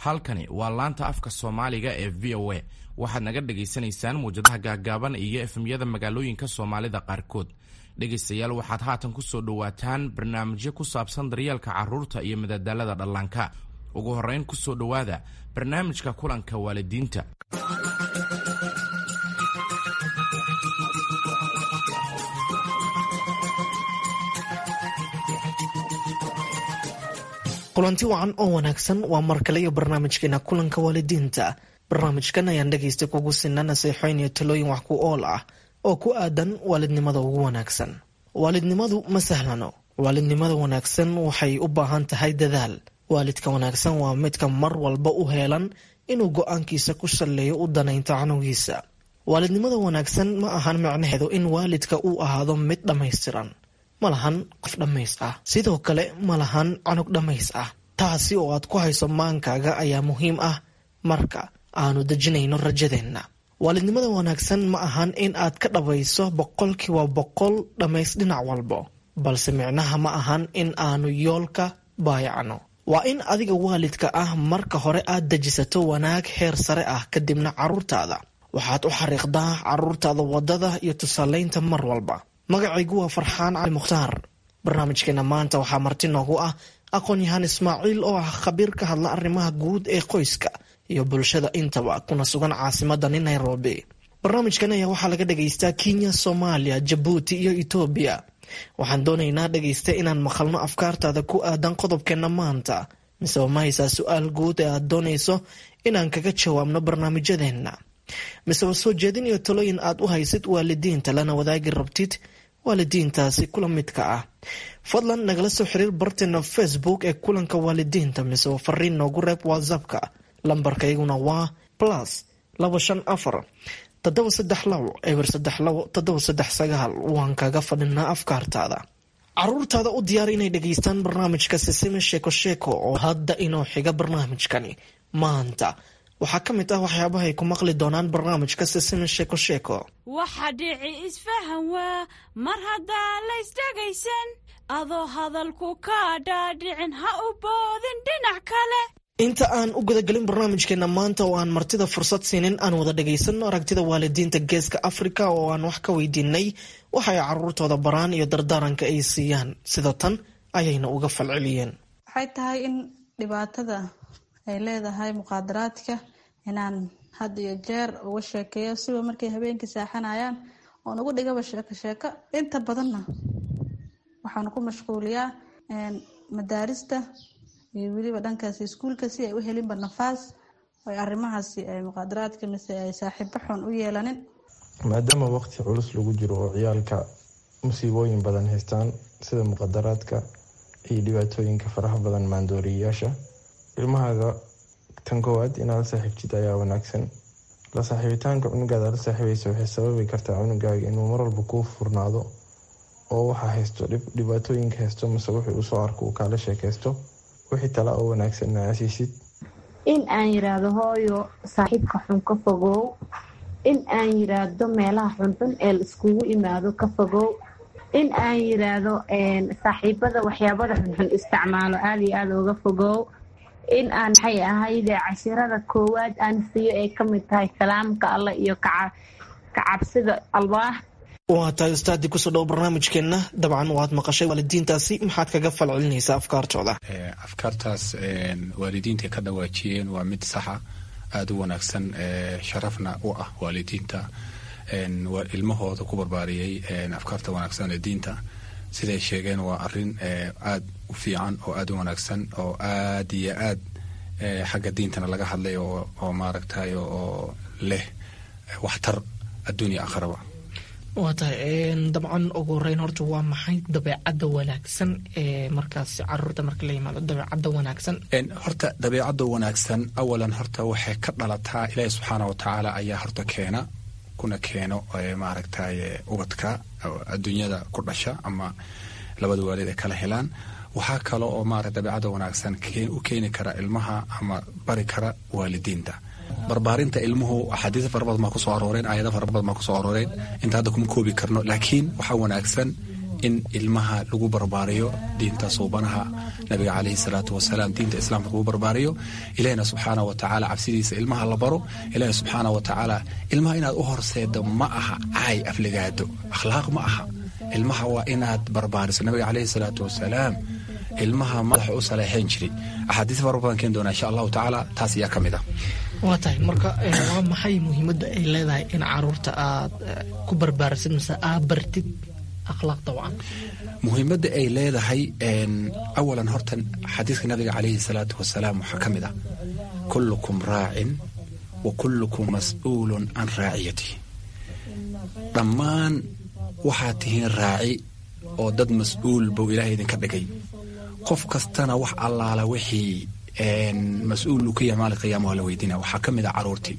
halkani waa laanta afka soomaaliga ee v o a waxaad naga dhagaysanaysaan muwjadaha gaagaaban iyo efemyada magaalooyinka soomaalida qaarkood dhegaystayaal waxaad haatan ku soo dhowaataan barnaamijyo ku saabsan daryeelka carruurta iyo madadaalada dhallaanka ugu horrayn ku soo dhowaada barnaamijka kulanka waalidiinta kulanti wacan oo wanaagsan waa mar kale iyo barnaamijkeena kulanka waalidiinta barnaamijkan ayaan dhegaysta kugu sina naseexooyn iyo talooyin wax ku ool ah oo ku aadan waalidnimada ugu wanaagsan waalidnimadu ma sahlano waalidnimada wanaagsan waxay u baahan tahay dadaal waalidka wanaagsan waa midka mar walba u heelan inuu go-aankiisa ku salleeyo u danaynto canugiisa waalidnimada wanaagsan ma ahan micnaheedu in waalidka uu ahaado mid dhammaystiran ma lahan qof dhammays ah sidoo kale ma lahan canug dhammays ah taasi oo aad ku hayso maankaaga ayaa muhiim ah marka aanu dejinayno rajadeenna waalidnimada wanaagsan ma ahan in aad ka dhabayso boqolkiiba boqol dhammays dhinac walbo balse micnaha ma ahan in aanu yoolka baayacno waa in adiga waalidka ah marka hore aad dejisato wanaag heer sare ah kadibna carruurtaada waxaad u xariiqdaa carruurtaada waddada iyo tusaalaynta mar walba magacaygu waa farxaan cali mukhtaar barnaamijkeena maanta waxaa marti noogu ah aqoon-yahaan ismaaciil oo ah khabiir ka hadla arrimaha guud ee qoyska iyo bulshada intaba kuna sugan caasimadani nairobi barnaamijkan ayaa waxaa laga dhagaystaa kenya soomaaliya jabuuti iyo etoobiya waxaan doonaynaa dhagaysta inaan maqalno afkaartaada ku aadan qodobkeenna maanta miseba ma haysaa su-aal guud ee aad doonayso inaan kaga jawaabno barnaamijyadeenna miseba soo jeedin iyo talooyin aad u haysid waalidiinta lana wadaagi rabtid waalidiintaasi kula midka ah fadlan nagala soo xiriir barteena facebook ee kulanka waalidiinta miseba fariin noogu reeb whatsappka lambarkayguna waa plus laba shan afar toddoba saddex labo eber saddex labo toddoba saddex sagaal waan kaga fadhinaa afkaartaada caruurtaada u diyaar inay dhegaystaan barnaamijka sisime sheeko sheeko oo hadda inoo xiga barnaamijkani maanta waxaa ka mid ah waxyaabahay ku maqli doonaan barnaamijka sisime sheeko sheeko waxa dhici isfahan waa mar haddaan laysdhegaysan adoo hadalku kaa dhaadhicin ha u boodin dhinac kale inta aan u gudagelin barnaamijkeena maanta oo aan martida fursad siinin aan wada dhagaysano aragtida waalidiinta geeska afrika oo aan wax ka weydiinay waxay caruurtooda baraan iyo dardaaranka ay siiyaan sida tan ayayna uga falceliyeen waxay tahay in dhibaatada ay leedahay muqaadaraadka inaan had iyo jeer uga sheekeeyo siba markay habeenkii saaxanayaan oon ugu dhigaba sheeko sheeko inta badanna waxaan ku mashquuliyaa madaarista iyo weliba dhankaasi iskuulka si ay u helinba nafaas ay arrimahaasi ay muqaadaraadka mise ay saaxiibo xun u yeelanin maadaama waqti culus lagu jiro oo ciyaalka musiibooyin badan haystaan sida muqadaraadka iyo dhibaatooyinka faraha badan maandooriyayaasha ilmahaaga tan koowaad inaad la saaxiibtid ayaa wanaagsan la saaxiibitaanka cunugaada la saaxiibaysa waxay sababi kartaa cunugaaga inuu marwalba kuu furnaado oo waxa haysto dhibaatooyinka haysto mase wuxuu usoo arko uu kaala sheekaysto wixii tala oo wanaagsan asiisid in aan yiraahdo hooyo saaxiibka xun ka fogow in aan yiraahdo meelaha xunxun ee la iskugu imaado ka fogow in aan yiraahdo saaxiibada waxyaabada xunxun isticmaalo aada iyo aada uga fogow in aan maxay ahayde cashirada koowaad aan siiyo ay kamid tahay salaamka allah iyo kacabsida allah waa tahay ustaadii kusoo dhowo barnaamijkeenna dabcan waad maqashay waalidiintaasi maxaad kaga falcelinaysaa afkaartooda afkaartaas waalidiinta ka dhawaajiyeen waa mid saxa aada u wanaagsan sharafna u ah waalidiinta ilmahooda ku barbaariyey afkaarta wanaagsan ee diinta siday sheegeen waa arin aada u fiican oo aada u wanaagsan oo aad iyo aad xagga diintana laga hadlay oo maaragtay oo leh waxtar adduunya akhraba waa tahay dabcan ugu horeyn horta waa maxay dabeecadda wanaagsan ee markaas caruurta marka la yimaado dabeecadda wanaagsan horta dabeecadda wanaagsan awalan horta waxay ka dhalataa ilaahi subxaana watacaala ayaa horta keena kuna keeno maaragtay ubadka adduunyada ku dhasha ama labada waalid ay kala helaan waxaa kale oo maarata dabeecadda wanaagsan u keeni kara ilmaha ama bari kara waalidiinta barbaarinta ilmuhu axaadiis fara badan baa kusoo arooreen aayado fara badan baa kusoo arooreen inta hadda kuma koobi karno laakiin waxaa wanaagsan in ilmaha lagu barbaariyo diinta suubanaha nabiga caleyhi salaatu wasalaam diinta islaamka lagu barbaariyo ilahina subxaana wa tacaala cabsidiisa ilmaha la baro ilahina subxaana wa tacaala ilmaha inaad u horseedo ma aha caay afligaado akhlaaq ma aha ilmaha waa inaad barbaariso nabiga caleyhi salaatu wasalaam ilmaha madaxa u saleexayn jiray axaadiis fara badan keeni doonaa insha allahu tacaala taas ayaa ka mid ah waa tahay marka waa maxay muhiimadda ay leedahay in caruurta aad ku barbaarisid mise aad bartid akhlaaqda wacan muhiimadda ay leedahay awalan horta xadiiska nabiga caleyhi salaatu wasalaam waxaa ka mid ah kullukum raacin wa kullukum mas'uulun can raaciyatihi dhammaan waxaad tihiin raaci oo dad mas-uul buu ilaahay idinka dhigay qof kastana wax allaala wixii mas-uul uu ka yahay maalin qiyaama waa la weydiina waxaa ka mid ah caruurtii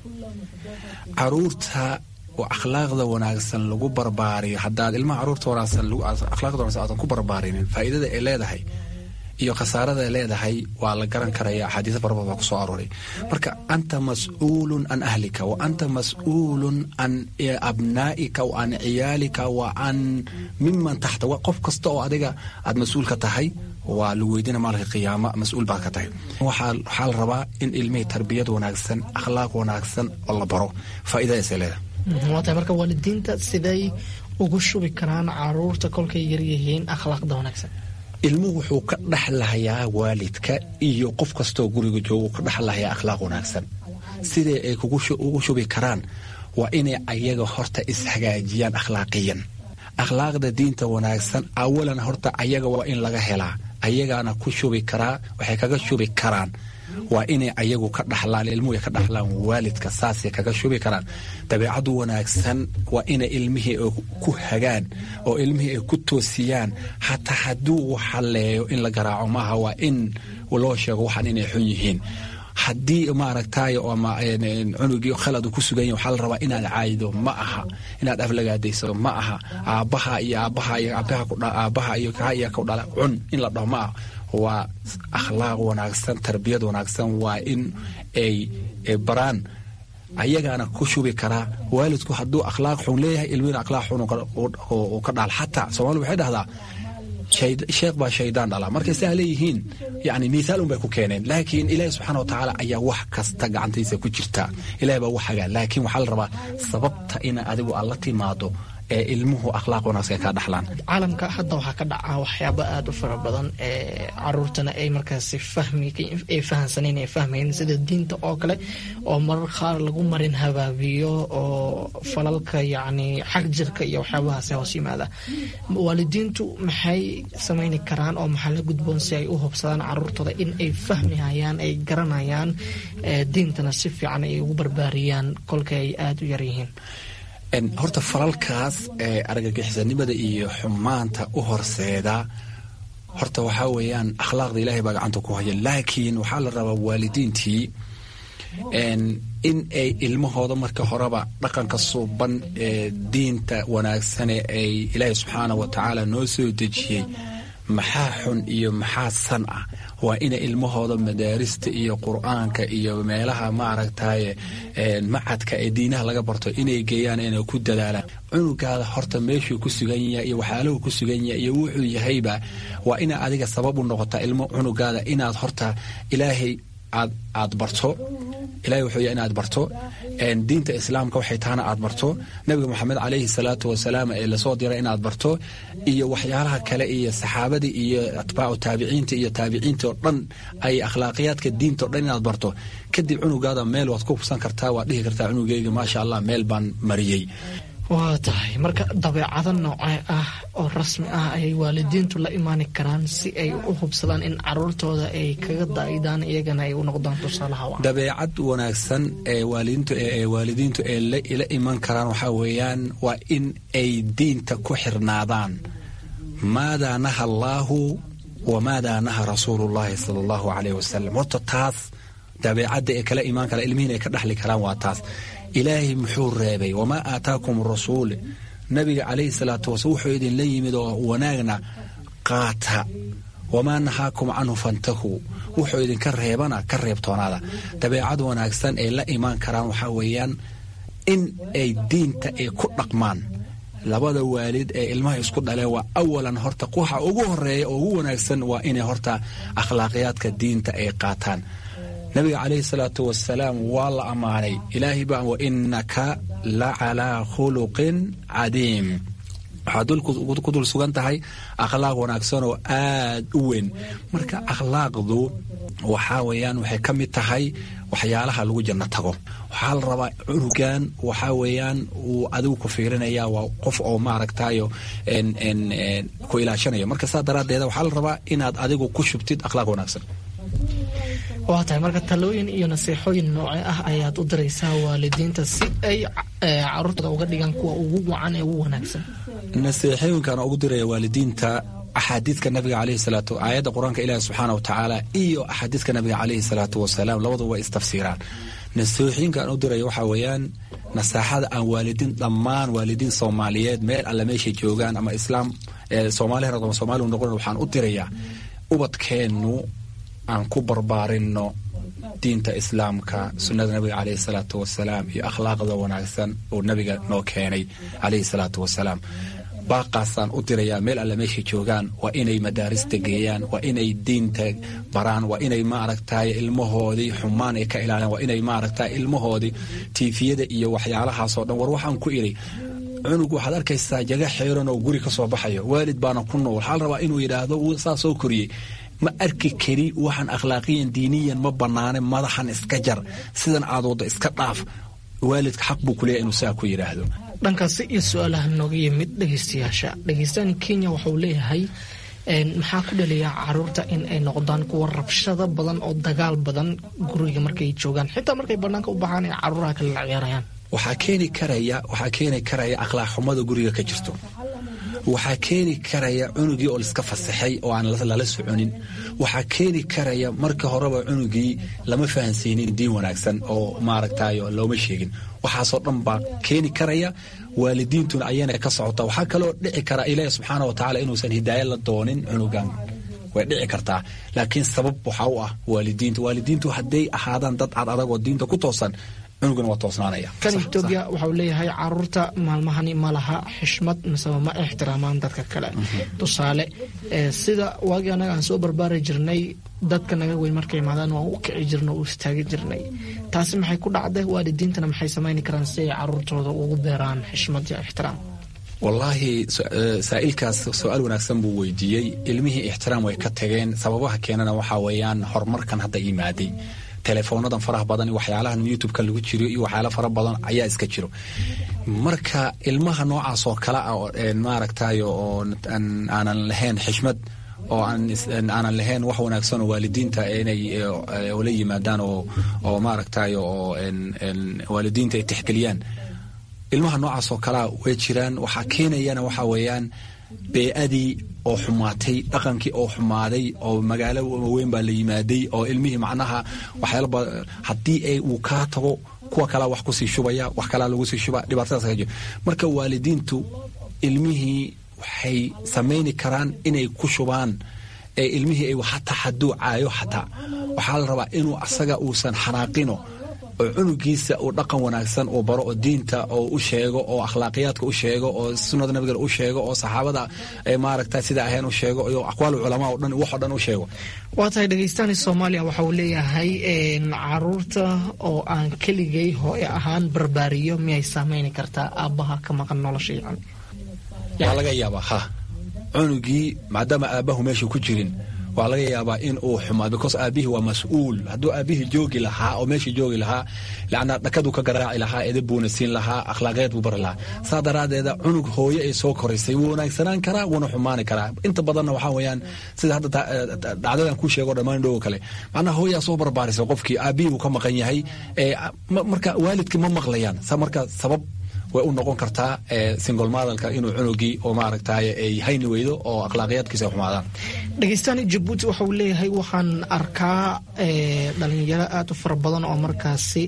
caruurta oo akhlaaqda wanaagsan lagu barbaariyo haddaad ilmaha caruurta wanaagsan akhlaaqda wanaagsan aadan ku barbaarinin faa'iidada ay leedahay iyo khasaarada ay leedahay waa la garan karaya axaadiisa farabad baa ku soo arooray marka anta mas-uulun can ahlika wa anta mas-uulun can abnaa'ika wa can ciyaalika wa can miman taxta qof kasta oo adiga aad mas-uul ka tahay waa lagu weydiina maalinka qiyaama mas-uul baad ka tahay waxaa la rabaa in ilmihii tarbiyad wanaagsan akhlaaq wanaagsan oo la baro faa'iidadaasay leedahay waa tahay marka waalidiinta siday ugu shubi karaan caruurta kolkay yaryihiin akhlaaqda wanaagsan ilmuhu wuxuu ka dhexlahayaa waalidka iyo qof kastoo guriga jooga ka dhexlahayaa akhlaaq wanaagsan sidee ay ugu shubi karaan waa inay ayaga horta ishagaajiyaan akhlaaqiyan akhlaaqda diinta wanaagsan awalan horta ayaga waa in laga helaa ayagaana ku shubi karaa waxay kaga shubi karaan waa inay ayagu ka dhaxlaan ilmuhu ay ka dhaxlaan waalidka saasay kaga shubi karaan dabeecadu wanaagsan waa inay ilmihii ku hagaan oo ilmihii ay ku toosiyaan xataa hadduu waxaleeyo in la garaaco maaha waa in loo sheego waxaan inay xun yihiin haddii maaragtay ama cunugii khalad ku sugan yahy waxaa la rabaa inaad caayido ma aha inaad aflagaadayso ma aha aabbaha iyo aabbaha iyo aabbaha iyo kaa iyo ku dhala cun in la dhaho ma aha waa akhlaaq wanaagsan tarbiyad wanaagsan waa in ay baraan ayagaana ku shubi karaa waalidku hadduu akhlaaq xun leeyahay ilmina akhlaaq xun uu ka dhaal xataa soomaalida waxay dhahdaa sheekh baa shaydaan dhala markay saa leeyihiin yani miaal un bay ku keeneen laakiin ilaahi subxaana watacaala ayaa wax kasta gacantiisa ku jirta ilahi baa wax hagaa laakiin waxaa la rabaa sababta ina adigu aad la timaado ee ilmuhu akhlaaq wanaagsan ka dhaxlaan caalamka hadda waxaa ka dhaca waxyaabo aada u fara badan ee caruurtana ay markaasi fahmi ay fahansaneen ay fahmayeen sida diinta oo kale oo marar qaar lagu marin habaabiyo oo falalka yacni xag jirka iyo waxyaabahaasi hoos yimaada waalidiintu maxay samayni karaan oo maxaa la gudboon si ay u hubsadaan caruurtooda in ay fahmihayaan ay garanayaan diintana si fiican ay ugu barbaariyaan kolka ay aada u yaryihiin horta falalkaas ee argagixisanimada iyo xumaanta u horseeda horta waxaa weeyaan akhlaaqda ilaahay baa gacanta ku haya laakiin waxaa la rabaa waalidiintii in ay ilmahooda marka horeba dhaqanka suuban ee diinta wanaagsane ay ilaahay subxaana wa tacaala noo soo dejiyey maxaa xun iyo maxaa san ah waa inay ilmahooda madaarista iyo qur-aanka iyo meelaha maaragtaye macadka ee diinaha laga barto inay geeyaan inay ku dadaalaan cunugaada horta meeshuu ku sugan yahay iyo waxyaalahu ku sugan yahay iyo wuxuu yahayba waa ina adiga sabab u noqota ilmo cunugaada inaad horta ilaahay aad aad barto ilahay wuxuu yahay inaad barto diinta islaamka waxay tahana aad barto nabiga moxamed calayhi salaatu wasalaam ee lasoo diray inaad barto iyo waxyaalaha kale iyo saxaabadii iyo atbaacu taabiciinta iyo taabiciinta oo dhan ay akhlaaqiyaadka diinta o dhan inaad barto kadib cunugaada meel waad ku hubsan kartaa waad dhihi kartaa cunugeyga maasha allah meel baan mariyey waa tahay marka dabeecado noocee ah oo rasmi ah ayay waalidiintu la imaani karaan si ay u hubsadaan in caruurtooda ay kaga daa'idaan iyagana ay u noqdaan tusaalaha dabeecad wanaagsan ee waalidiintu ee waalidiintu ay la iman karaan waxaa weeyaan waa in ay diinta ku xirnaadaan maadaa naha allaahu wamaadaa naha rasuulullahi sala allahu caleyh wasalam horta taas dabeecadda ee kala imaan kara ilmihiin ay ka dhaxli karaan waa taas ilaahay muxuu reebay wamaa aataakum rasuul nabiga calayhi salaatu wasalaam wuxuu idinla yimid oo wanaagna qaata wamaa nahaakum canhu fantahuu wuxuu idinka reebana ka reebtoonaada dabeecad wanaagsan ay la imaan karaan waxaa weeyaan in ay diinta ay ku dhaqmaan labada waalid ee ilmaha isku dhaleen waa awalan horta waxa ugu horeeya oo ugu wanaagsan waa inay horta akhlaaqiyaadka diinta ay qaataan nabiga calayhi salaatu wasalaam waa la ammaanay ilaahay baa wa innaka la calaa khuluqin cadiim waxaad ku dul sugan tahay akhlaaq wanaagsan oo aad u weyn marka akhlaaqdu waxaa weeyaan waxay ka mid tahay waxyaalaha lagu janno tago waxaa la rabaa cunugan waxaa weeyaan uu adigu ku fiirinaya waa qof oo maaragtayo ku ilaashanayo marka saa daraaddeeda waxaa la rabaa inaad adigu ku shubtid akhlaaq wanaagsan waa tahay marka talooyin iyo naseexooyin nooce ah ayaad u diraysaa waalidiinta si ay caruurtooda uga dhigaan kuwa ugu wacan ee ugu wanaagsan naseexooyinkan ugu diraya waalidiinta axaadiidka nabiga caleyhi salaatu aayadda qur-aanka ilaahi subxaana wa tacaala iyo axaadiidka nabiga caleyhi salaatu wasalaam labaduba way istafsiiraan naseexooyinka aan u diraya waxaa weeyaan nasaaxada aan waalidiin dhammaan waalidiin soomaaliyeed meel alle meeshay joogaan ama islaam soomaali ama soomaaliu noqon waxaan u dirayaa ubadkeennu aan ku barbaarinno diinta islaamka sunnada nabiga caleyhi salaatu wasalaam iyo akhlaaqda wanaagsan uu nabiga noo keenay caleyhi salaatu wasalaam baaqaasaan u dirayaa meel alle meeshay joogaan waa inay madaarista geeyaan waa inay diinta baraan waa inay maaragtay ilmahoodii xumaan ay ka ilaaliyaan waa inay maaragtay ilmahoodii tiifiyada iyo waxyaalahaasoo dhan war waxaan ku idhi cunug waxaad arkaysaa jaga xeeran oo guri ka soo baxayo waalid baana ku nool waxaa la rabaa inuu yidhaahdo saa soo koriyey ma arki kari waxaan akhlaaqiyan diiniyan ma banaane madaxan iska jar sidan aad waddo iska dhaaf waalidka xaq buu kuleeyahy inuu saa ku yidhaahdo dhankaasi iyo su-aalaha nooga yimid dhegeystayaasha dhegeystaani kenya waxauu leeyahay maxaa ku dhaliyaa caruurta in ay noqdaan kuwa rabshado badan oo dagaal badan guriga markay joogaan xitaa markay banaanka u baxaan ay caruuraha kale la ciyaarayaan waxaa keeni karaya waxaa keeni karaya akhlaaq xumada guriga ka jirto waxaa keeni karaya cunugii oo laiska fasaxay oo aan lala soconin waxaa keeni karaya marka horeba cunugii lama fahansiinin diin wanaagsan oo maaragtayo looma sheegin waxaasoo dhan baa keeni karaya waalidiintuna ayana ka socota waxaa kaloo dhici kara ilaahi subxaana wa tacaala inuusan hidaaya la doonin cunugan way dhici kartaa laakiin sabab waxaa u ah waalidiinta waalidiintu hadday ahaadaan dad cad adag oo diinta ku toosan cunugana waa toosnaanaya kan etoobiya waxau leeyahay caruurta maalmahani ma laha xishmad miseba ma ixtiraamaan dadka kale tusaale sida waagii annaga aan soo barbaari jirnay dadka naga weyn markay imaadaan waan u kici jirna u istaagi jirnay taasi maxay ku dhacday waalidiintana maxay samayni karaan si ay caruurtooda ugu beeraan xishmad iyo ixtiraam wallaahi saa'ilkaas su-aal wanaagsan buu weydiiyey ilmihii ixtiraam way ka tageen sababaha keenana waxaa weeyaan horumarkan hadda imaaday telefoonadan faraha badan waxyaalahan youtubeka lagu jiro iyo waxyaala fara badan ayaa iska jiro marka ilmaha noocaas oo kale ah maaragtay oo aanan lahayn xishmad oo aanan lahayn wax wanaagsan oo waalidiinta inay la yimaadaan oo maaragtay oo waalidiinta ay tixgeliyaan ilmaha noocaas oo kalea way jiraan waxaa keenayana waxaa weeyaan bee-adii oo xumaatay dhaqankii oo xumaaday oo magaalo weyn baa la yimaaday oo ilmihii macnaha waxyaalaba haddii ay uu kaa tago kuwa kalea wax kusii shubaya wax kalea lagu sii shuba dhibaatadaas ka jiro marka waalidiintu ilmihii waxay samayni karaan inay ku shubaan ee ilmihii ay hataa hadduu caayo xataa waxaa la rabaa inuu asaga uusan xanaaqino oo cunugiisa uu dhaqan wanaagsan uu baro oo diinta oo u sheego oo akhlaaqiyaadka u sheego oo sunnada nabiga u sheego oo saxaabada maaragta sida ahayn u sheego iyo aqwaal culamaa o dhan waxoo dhan u sheego waa tahay dhegeystaani soomaaliya waxa uu leeyahay caruurta oo aan keligay hooye ahaan barbaariyo miyay saameyni kartaa aabbaha ka maqan nolosha yacan waa laga yaabaa ha cunugii maadaama aabbahu meesha ku jirin waa laga yaabaa in uu xumaa because aabihii waa mas-uul hadduu aabihii joogi lahaa oo meeshii joogi lahaa lacnaa dhakaduu ka garaaci lahaa edab buuna siin lahaa akhlaaqeed buu bari lahaa saa daraaddeeda cunug hooye ay soo koraysay wuu wanaagsanaan karaa wuuna xumaani karaa inta badanna waxaa weeyaan sida hadda dhacdadan kuu sheego dhammaan dhowo kale macnaha hooyaa soo barbaarisay qofkii aabihii buu ka maqan yahay marka waalidkii ma maqlayaan sa marka sabab way u noqon kartaa singol madalka inuu cunugii oo maaragtay ay hayni weydo oo akhlaaqiyaadkiisa ay xumaadaan dhegeystaani jabuuti waxa uu leeyahay waxaan arkaa dhalinyaro aada u fara badan oo markaasi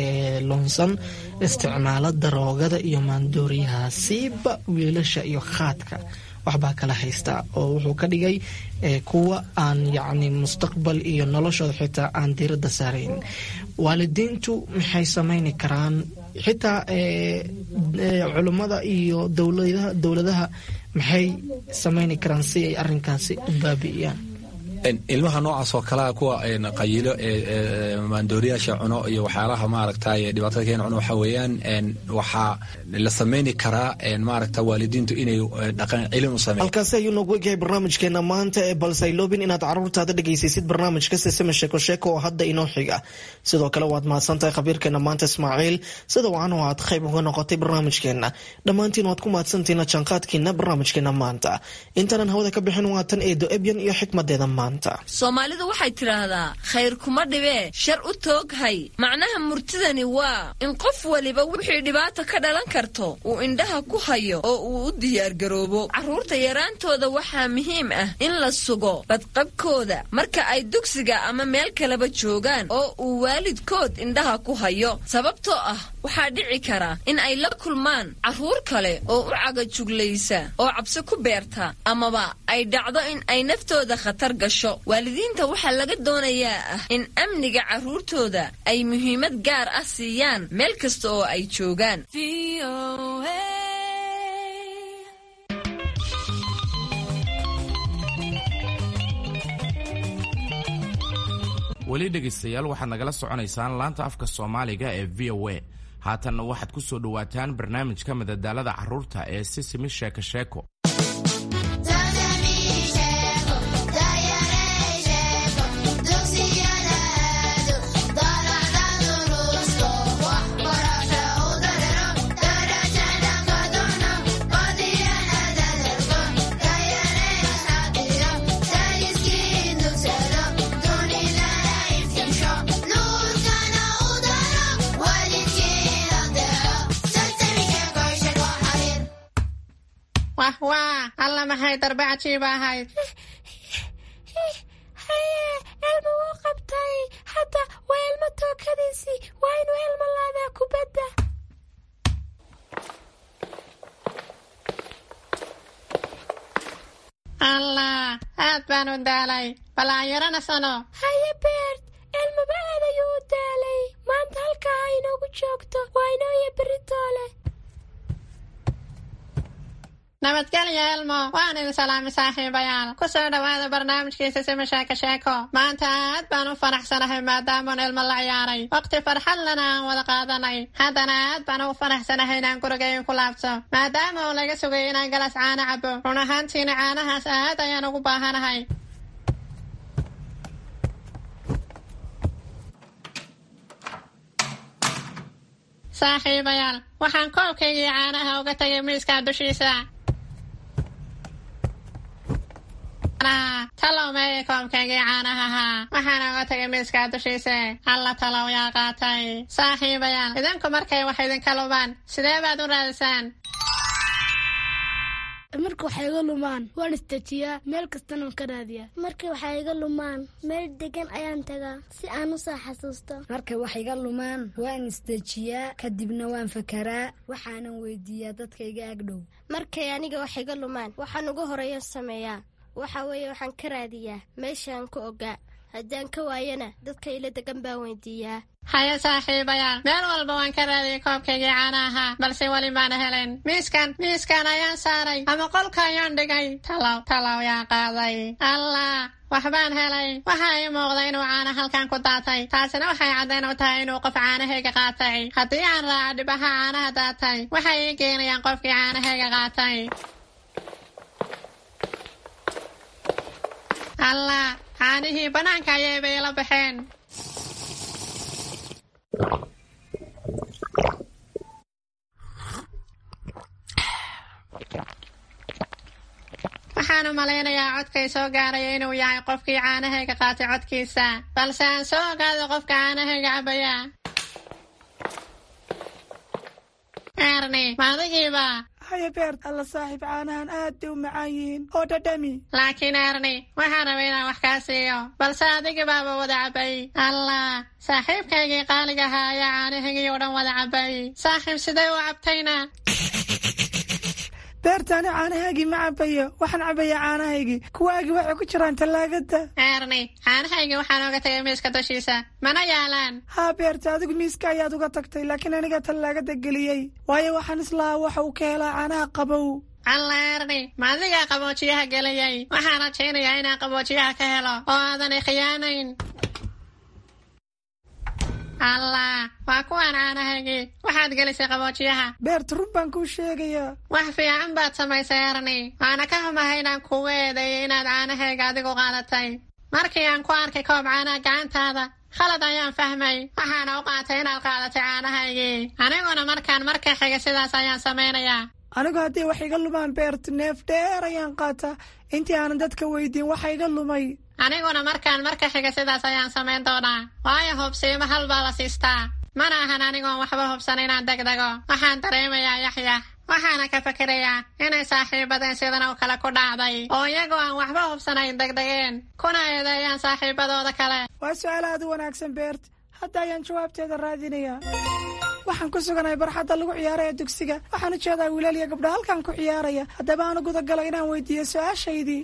loonsan isticmaalo daroogada iyo maandooriyaha siiba wiilasha iyo khaadka waxbaa kala haystaa oo wuxuu ka dhigay kuwa aan yacni mustaqbal iyo noloshooda xitaa aan diiradda saarayn waalidiintu maxay samayni karaan xitaa culummada iyo dowladaha dowladaha maxay sameyni karaan si ay arrinkaasi u baabi'iyaan ilmaha noocaas oo kalea kuwa qayilo ee maandooriyaasha cuno iyo waxyaalaha maaragtay dhibaatada keena cuno waxa weeyaan waxaa la sameyni karaa maaragta waalidiintu inay dhaqan cilin u sameeyaan halkaasi ayuu noogu egyahay barnaamijkeena maanta ee balse ay loobin inaad caruurtaada dhegaysisid barnaamijka sesame sheeko sheeko oo hadda inoo xiga sidoo kale waad mahadsantahay khabiirkeena maanta ismaaciil sida wacan oo aad qayb uga noqotay barnaamijkeena dhammaantiin waad ku mahadsantihiin jaanqaadkiina barnaamijkeena maanta intaanan hawada ka bixin waatan eedo ebyan iyo xikmadeeda maanta soomaalidu waxay tidhaahdaa khayr kuma dhibee shar u tooghay macnaha murtidani waa in qof waliba wixii dhibaata ka dhalan karto uu indhaha ku hayo oo uu u diyaargaroobo carruurta yaraantooda waxaa muhiim ah in la sugo badqabkooda marka ay dugsiga ama meel kaleba joogaan oo uu waalidkood indhaha ku hayo sababtoo ah waxaa dhici kara in ay la kulmaan carruur kale oo u cagajuglaysa oo cabsi ku beerta amaba ay dhacdo in ay naftooda khatar gasho waalidiinta waxaa laga doonayaa ah in amniga carruurtooda ay muhiimad gaar ah siiyaan meel kasta oo ay joogaan weli dhegaystayaal waxaad nagala soconaysaan laanta afka soomaaliga ee v o a haatanna waxaad ku soo dhowaataan barnaamijka madadaalada carruurta ee sisimi sheeko sheeko wah alla maxay darbe cajiib ahayd haye elma wuu qabtay hadda waa elmo tookadiisii waa inuu elma laadaa kubadda allah aad baan u daalay bal aan yarana sano haye beert elmaba aad ayuu u daalay maanta halkaa ha inoogu joogto waa inooya beritoole nabadgelya elmo waan idin salaamay saaxiibayaal ku soo dhowaada barnaamijkiisa sima sheeko sheeko maanta aad baan u faraxsanahay maadaamaan elmo la ciyaaray waqti farxad lana aan wada qaadanay haddana aad baan ugu faraxsanahay inaan gurigayn ku laabto maadaama uu laga sugay inaan galas caano cabo run ahaantiina caanahaas aad ayaan ugu baahanahay saaxiibayaal waxaan koobkaygii caanaha uga tagay miiska dushiisa talow meeye koobkaygii caanaha ahaa waxaana uga tagay miiska dushiisa alla talow yaa qaatay saaxiibayaal idinku markay wax idinka lubaan sidee baad u raadisaan marka waxay iga lumaan waan istajiyaa meel kastana waan ka raadiyaa markay waxay iga lumaan meel degan ayaan tagaa si aan u soo xasuusto markay wax iga lumaan waan isdejiyaa kadibna waan fakaraa waxaanan weydiiyaa dadka iga agdhow markay aniga wax iga lumaan waxaan ugu horeeya sameeyaa waxa weeye waxaan ka raadiyaa meeshaan ka ogaa haddaan ka waayana dadka ila degan baan weydiiyaa haya saaxiibayaal meel walba waan ka raadiyay koobkaygii caana ahaa balse weli maana helen miiskan miiskan ayaan saaray ama qolka ayaan dhigay talow talow yaa qaaday allah waxbaan helay waxaa ii muuqda inuu caana halkan ku daatay taasina waxay caddayn u tahay inuu qof caanahayga qaatay haddii aan raaco dhibaha caanaha daatay waxay ii geenayaan qofkii caanahayga qaatay allah caanihii bannaanka ayay bay ila baxeen waxaan u malaynayaa codkay soo gaaraya inuu yahay qofkii caanahayga qaatay codkiisa balse aan soo ogaado qofka caanahayga cabaya erni maadigiiba haya beert alla saaxiib caanahan aad bay u macaan yihiin oo dhadhami laakiin erni waxaan rabay inaan wax kaa siiyo balse adigibaaba wada cabay allah saaxiibkaygii qaaliga ahaa ayaa caanahaygii oo dhan wada cabay saaxiib sidee u cabtayna beertaani caanahaygii ma cabayo waxaan cabayaa caanahaygii kuwaagii waxay ku jiraan tallaagada eerni caanahaygii waxaan oga tagay miiska dushiisa mana yaalaan haa beerta adigu miiska ayaad uga tagtay laakiin aniga tallaagada geliyey waayo waxaan islahaa waxa uu ka helaa caanaha qabow alleerni ma adigaa qaboojiyaha geliyey waxaan rajaynayaa inaan qaboojiyaha ka helo oo aadan ikhiyaanayn allah waa kuwaan caanahaygii waxaad gelisay qaboojiyaha beerta run baan kuu sheegayaa wax fiican baad samaysay erni waana ka xumahay inaan kugu eedeeyay inaad caanahayga adigu qaadatay markii aan ku arkay koob caanaha gacantaada khalad ayaan fahmay waxaana u qaatay inaad qaadatay caanahaygii aniguna markaan marka xiga sidaas ayaan samaynayaa anigu haddii wax iga lumaan beerta neef dheer ayaan qaataa intii aanan dadka weydiin waxa iga lumay aniguna markaan marka xiga sidaas ayaan samayn doonaa waayo hubsiimo hal baa la siistaa mana ahan anigoon waxba hubsan inaan degdego waxaan dareemayaa yaxyax waxaana ka fakerayaa inay saaxiibadeen sidan oo kale ku dhacday oo iyagoo aan waxba hubsanayn degdegeen kuna eedeeyaan saaxiibadooda kale waa su-aal aad u wanaagsan beert hadda ayaan jawaabteeda raadinayaa waxaan ku suganahay barxadda lagu ciyaaraya dugsiga waxaan u jeedaa wiilal iyo gabdho halkan ku ciyaaraya haddaba aanu gudagalo inaan weydiiyo su-aashaydii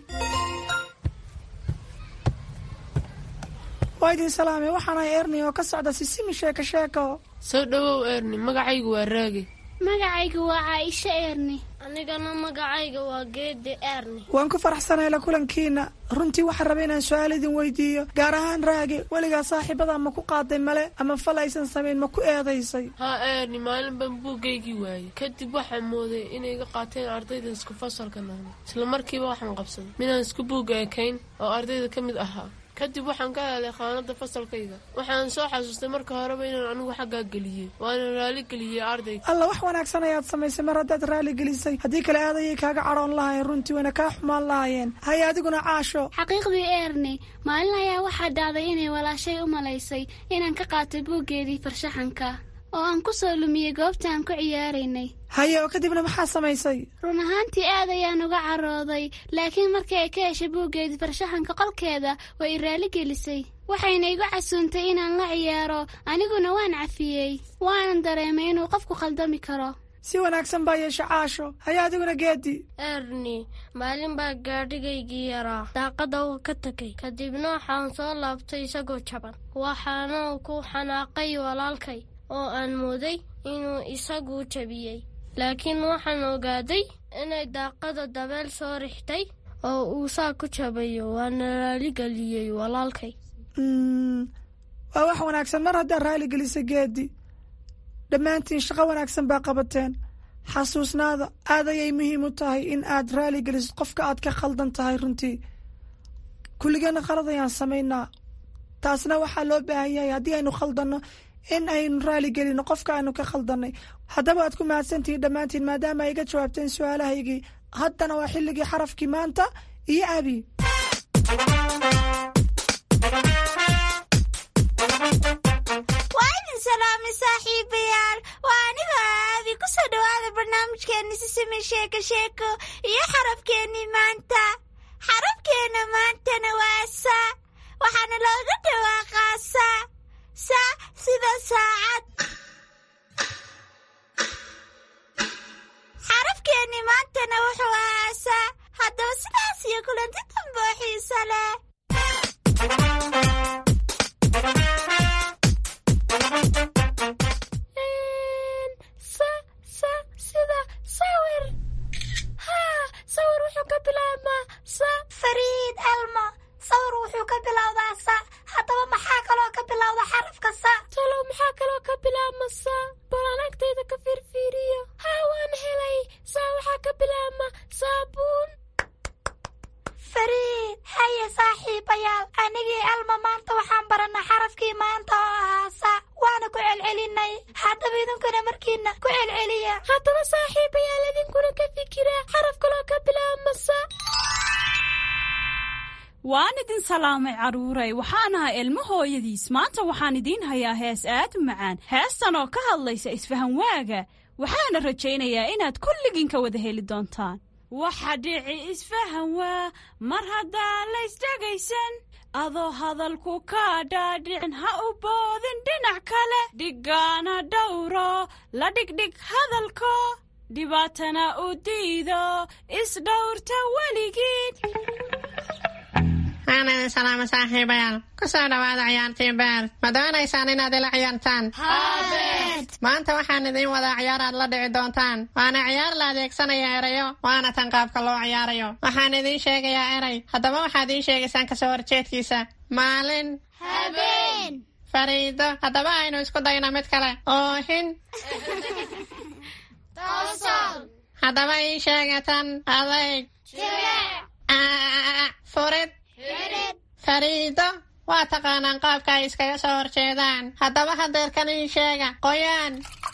waa idin salaamay waxaan ahay erni oo ka socda sisimi sheeko sheeko soo dhowow erni magacaygu waa raagi magacayga waa caaisho eerni anigana magacayga waa geedi eerni waan ku faraxsanahay la kulankiina runtii waxaan rabay inaan su-aal idin weydiiyo gaar ahaan raage weligaa saaxiibada ma ku qaaday male ama fal aysan samayn ma ku eedaysay haa eerni maalin baan buuggaygii waayey kadib waxaan mooday inay iga qaateen ardayda isku fasalka nahna isla markiiba waxaan qabsaday midaan isku buugga ekayn oo ardayda ka mid ahaa kadib waxaan ka helay khaanada fasalkayga waxaan soo xasuustay marka horeba inaan anigu xaggaa geliyey waana raali geliyey ardayga alla wax wanaagsan ayaad samaysay mar haddaad raali gelisay haddii kale aadayay kaaga cadhoon lahayen runtii wayna kaa xumaan lahaayeen haye adiguna caasho xaqiiqdii eerni maalin ayaa waxaa dhacday inay walaashay u malaysay inaan ka qaatay buuggeedii farshaxanka oo aan ku soo lumiyey goobta aan ku ciyaaraynay haye oo kadibna maxaa samaysay run ahaantii aad ayaan uga carooday laakiin markii ay ka heshay buuggeedii farshaxanka qolkeeda way i raali gelisay waxayna igu casuuntay inaan la ciyaaro aniguna waan cafiyey waanan dareemay inuu qofku khaldami karo si wanaagsan baa yeesha caasho haye adiguna geedi erni maalin baa gaadhigaygii yaraa daaqada uu ka tegay kadibna waxaan soo laabtay isagoo jaban waxaana ku xanaaqay walaalkay oo aan mooday inuu isagu jabiyey laakiin waxaan ogaaday inay daaqada dabeel soo rixtay oo uu saa ku jabayo waana raaligeliyey walaalkay waa wax wanaagsan mar haddaad raali gelisay geedi dhammaantiin shaqo wanaagsan baa qabateen xasuusnaada aad ayay muhiim u tahay in aad raali gelisid qofka aad ka khaldan tahay runtii kulligeena khalad ayaan samaynaa taasna waxaa loo baahan yahay haddii aynu khaldanno in aynu raali gelino qofka aynu ka khaldannay haddaba waad ku mahadsantihiin dhammaantiin maadaama ay iga jawaabteen su-aalahaygii haddana waa xilligii xarafkii maanta iyo abi waa idin salaamay saaxiibayaal waa anigoo aabi ku soo dhowaada barnaamijkeenni sisimi sheeko sheeko iyo xarafkeennii maanta xarafkeenna maantana waa sa waxaana looga dhawaaqaa sa sa sida saacad xarafkeenni maantana wuxuu ahaa sa haddaba sidaas iyo kulanti dambe oo xiisa leh sida sawir haa sawir wuxuu ka bilaabmaa sa fariid elmo sawir wuxuu ka bilowdaa sa haddaba maxaa kaloo ka bilowda xarafka sa talow maxaa kaloo ka bilaabma sa balaan agtayda ka fiirfiiriyo haa waan helay saa waxaa ka bilaabma saabuun fariid haye saaxiibayaal anigii elmo maanta waxaan barannay xarafkii maanta oo ahaa sa waana ku celcelinay haddaba idinkuna markiina ku celceliya haddaba saaxiibayaal idinkuna ka fikira xaraf kaloo ka bilaabma sa waan idin salaamay carruuray waxaan ahaa ilmo hooyadiis maanta waxaan idiin hayaa hees aad u macaan heestan oo ka hadlaysa isfahan waaga waxaana rajaynayaa inaad kulligiin ka wada heli doontaan waxa dhici isfahan waa mar haddaan laysdhegaysan adoo hadalku kaa dhaadhicin ha u boodin dhinac kale dhiggaana dhowro la dhigdhig hadalko dhibaatana u diido isdhowrta weligiin waan idin salaama saaxiibayaal ku soo dhowaada ciyaartii beer ma doonaysaan inaad ila ciyaartaan maanta waxaan idiin wadaa ciyaar aad la dhici doontaan waana ciyaar la adeegsanaya erayo waana tan qaabka loo ciyaarayo waxaan idiin sheegayaa eray haddaba waxaad ii sheegaysaan kasoo horjeedkiisa maalin habeen fariido haddaba aynu isku dayno mid kale oohin toosol haddaba ii sheegatan adayg jileec furid xidhid fariido waa taqaanaan qaabka ay iskaga soo horjeedaan haddaba hadeerkan ii sheega qoyaan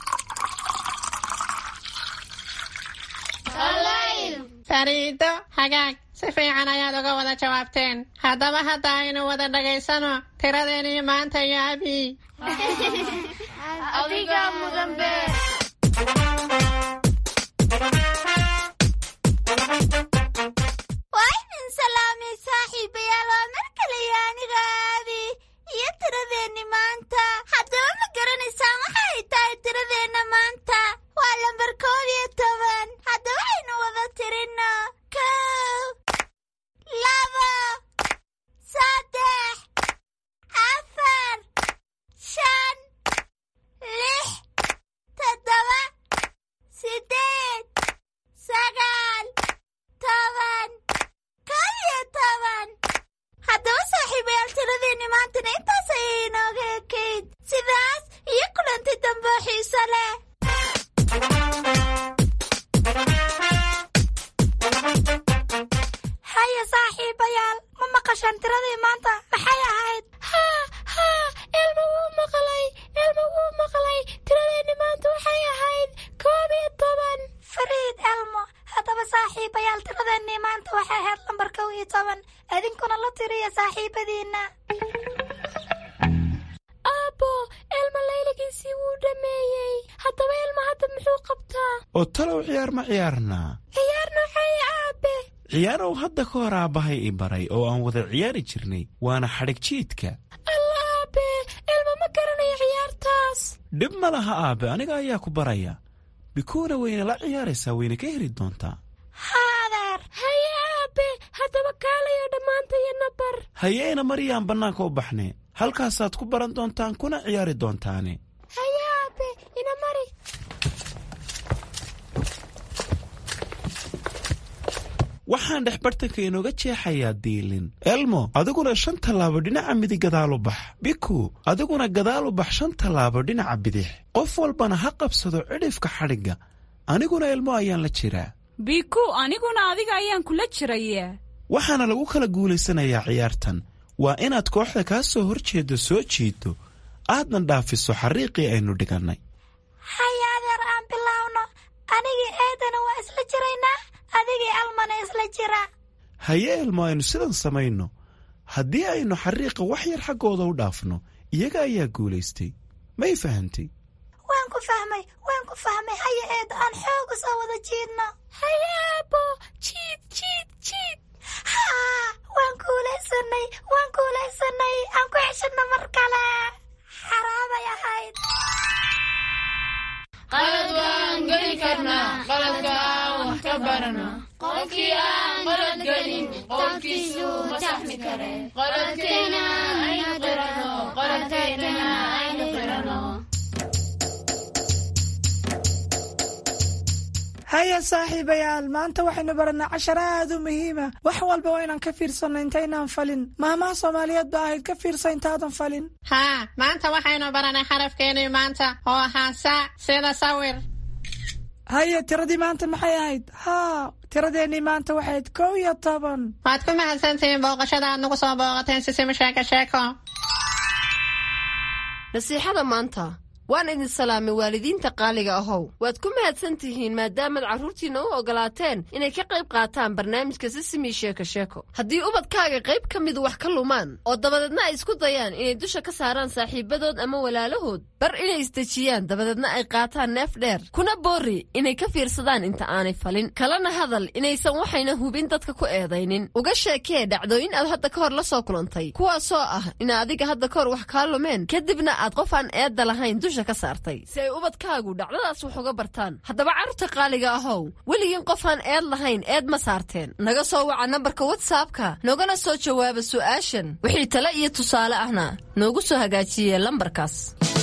qalayl fariido hagaag si fiican ayaad uga wada jawaabteen haddaba hadda aynu wada dhagaysano tiradeenii maanta iyo abii adiga mudan beer waa idin salaamay saaxiibayaal waa mar kale iyo aniga aabi iyo tiradeenni maanta haddaba ma garanaysaan waxa ay tahay tiradeenna maanta waa lambar koob iyo toban haddaba aynu wada tirino kow labo saddex afar shan lix toddoba sideed sagaal toban koob iyo toban haddaba saaxiibayaal tiradeenni maantana intaas ayay inooga ekayd sidaas iyo kulanti dambe oo xiiso leh haya saaxiibayaal ma maqashaan tiradii maanta maxay ahayd haa haa elma wuu maqlay elma wuu maqlay tiradeenni maanta waxay ahayd koob iyo toban fariid elmo haddaba saaxiibayaal tiradeenii maanta waxay ahayd lambar kow iyo toban idinkuna la tiriya saaxiibadiinna aabbo elma layligiisii wuu dhammeeyey haddaba elma hadda muxuu qabtaa oo talow ciyaar ma ciyaarnaa ciyaar noocay aabe ciyaarow hadda ka hor aabbahay i baray oo aan wada ciyaari jirnay waana xadhig jiidka alla aabe elma ma garanayo ciyaartaas dhib ma laha aabe aniga ayaa ku baraya bikuuna wayna la ciyaaraysaa wayna ka heli doontaa haadeer haye aabe haddaba kaalayo dhammaantaya nabar hayeena mariyaan bannaanka u baxne halkaasaad ku baran doontaan kuna ciyaari doontaane haye aabe ina mari waxaan dhex bartanka inooga jeexayaa diilin elmo adiguna shan tallaabo dhinaca midig gadaal u bax biku adiguna gadaal u bax shan tallaabo dhinaca bidix qof walbana ha qabsado cidhifka xadhigga aniguna elmo ayaan la jiraa biku aniguna adiga ayaan kula jiraya waxaana lagu kala guulaysanayaa ciyaartan waa inaad kooxda kaa soo hor jeeddo soo jiiddo aadna dhaafiso xariiqii aynu dhigannay haya adeer aan bilaawno anigii eedana waa isla jiraynaa adigii almana isla jira haye elmo aynu sidan samayno haddii aynu xariiqa wax yar xaggooda u dhaafno iyaga ayaa guulaystay may fahantay waan ku fahmay waan ku fahmay haya eeda aan xooga soo wada jiidno haye aabbo jiid jiid jiid haa waan kuulaysanay waan kuulaysanay aan ku xeshanno mar kale xaraabay ahayd qalad waan geli karnaa qaladka aan wax ka barano qofkii aan qalad gelin qofkiisuu ma saxmi kare qaladkeena aynu qirano qaladkeena aynu qirano haya saaxiibayaal maanta waxaynu baranaa casharo aad u muhiima wax walba waa inaan ka fiirsanno intaynaan falin maamaha soomaaliyeed ba ahayd ka fiirsa intaadan falin haa maanta waxaynu baranay xarafkeenii maanta oo ahaa saac sida sawir haya tiradii maanta maxay ahayd haa tiradeennii maanta waxayd kow iyo toban waad ku mahadsantihiin booqashada aad nagu soo booqateen sisima sheeko sheeko nasiixada maanta waan idin salaamay waalidiinta qaaliga ahow waad ku mahadsan tihiin maadaamaad carruurtiinna u oggolaateen inay ka qayb qaataan barnaamijka sisimi sheeko sheeko haddii ubadkaaga qayb ka midu wax ka lumaan oo dabadeedna ay isku dayaan inay dusha ka saaraan saaxiibadood ama walaalahood bar inay isdejiyaan dabadeedna ay qaataan neef dheer kuna boorri inay ka fiirsadaan inta aanay falin kalena hadal inaysan waxayna hubin dadka ku eedaynin uga sheekee dhacdooyin aad hadda ka hor la soo kulantay kuwaasoo ah ina adiga hadda ka hor wax kaa lumeen kadibna aad qof aan eedda lahayn dusha meesha ka saartay si ay ubadkaagu dhacdadaas wax uga bartaan haddaba carruurta qaaliga ahow weligiin qofaan eed lahayn eed ma saarteen naga soo waca nambarka watsapka noogana soo jawaaba su'aashan wixii tale iyo tusaale ahna noogu soo hagaajiye lambarkaas